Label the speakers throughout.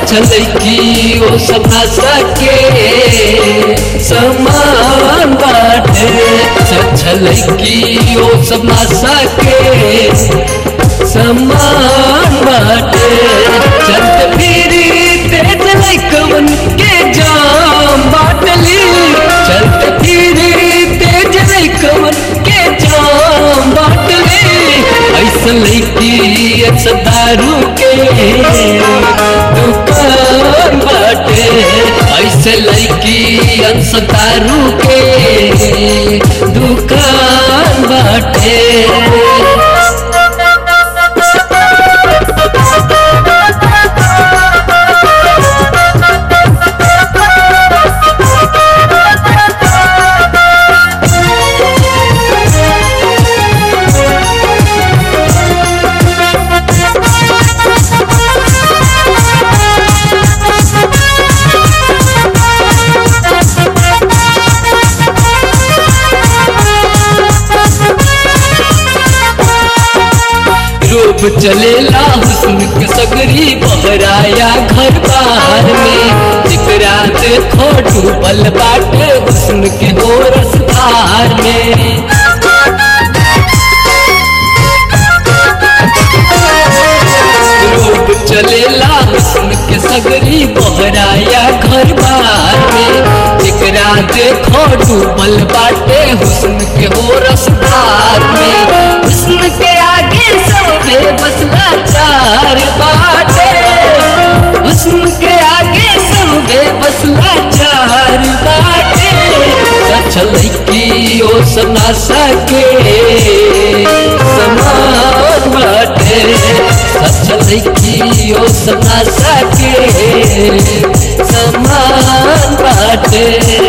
Speaker 1: लड़की ओ सब नशा के समान बाटे सच लड़की ओ सब नशा के समान बाटे चलत फिरी तेज लैकवन के जाम बाटली चलत फिरी तेज लैकवन के जाम बाटली ऐसा लैकी ऐसा दारू के दुकान बाटे ऐसे लैकी ऐसा दारू के दुकान बाटे रूप चलेला हुस्न के सगरी बहराया घर बार में जिकरा देखो डूबल बाटे हुस्न के हो रसधार में रूप चलेला हुस्न के सगरी बहराया घर बार में जिकरा देखो डूबल बाटे हुस्न के हो रसधार में हुस्न के आगे सब बसला चार बाटे हुस्न के आगे सब बसला चार बाटे चल की ओ सना सके समान बाटे सचल की ओ सना सके समान बाटे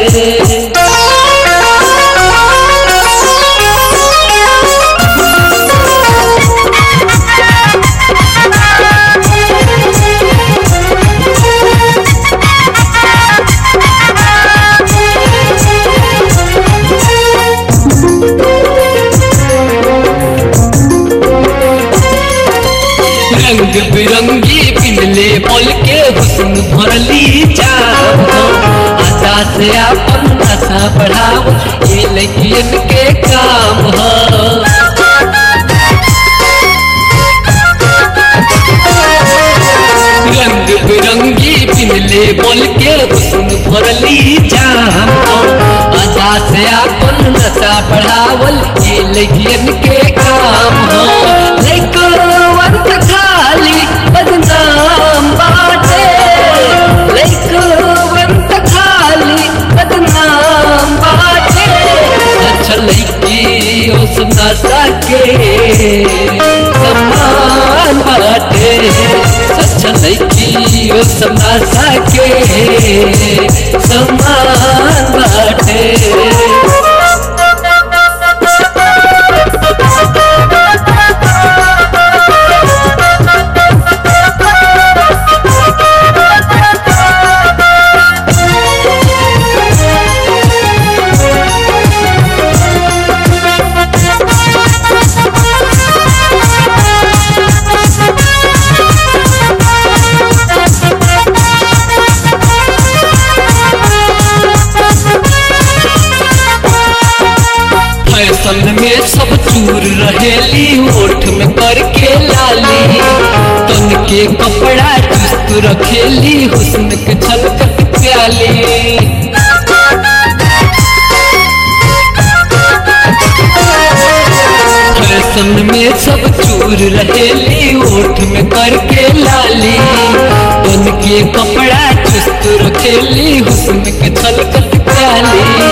Speaker 1: रंग बिरंगी पिनले बोल के हुस्न भरली जाम आशा से अपन नशा बढ़ाओ ये लगियन के काम ह रंग बिरंगी पिनले बोल के हुस्न भरली जाम आशा से अपन नशा बढ़ावल ये लगियन के काम ह लइकवन त खाली बदनाम बाटे लइकवन त खाली बदनाम बाटे अच्छा लइकी ओ सुना सके समान बाटे अच्छा लइकी ओ सुना सके समान बाटे फैशन में सब चूर रहेली ओठ में करके लाली तन के कपड़ा चुस्त रखेली हुस्न के छलकत प्याली फैशन में सब चूर रहेली ओठ में करके लाली तन के कपड़ा चुस्त रखेली हुस्न के छलकत प्याली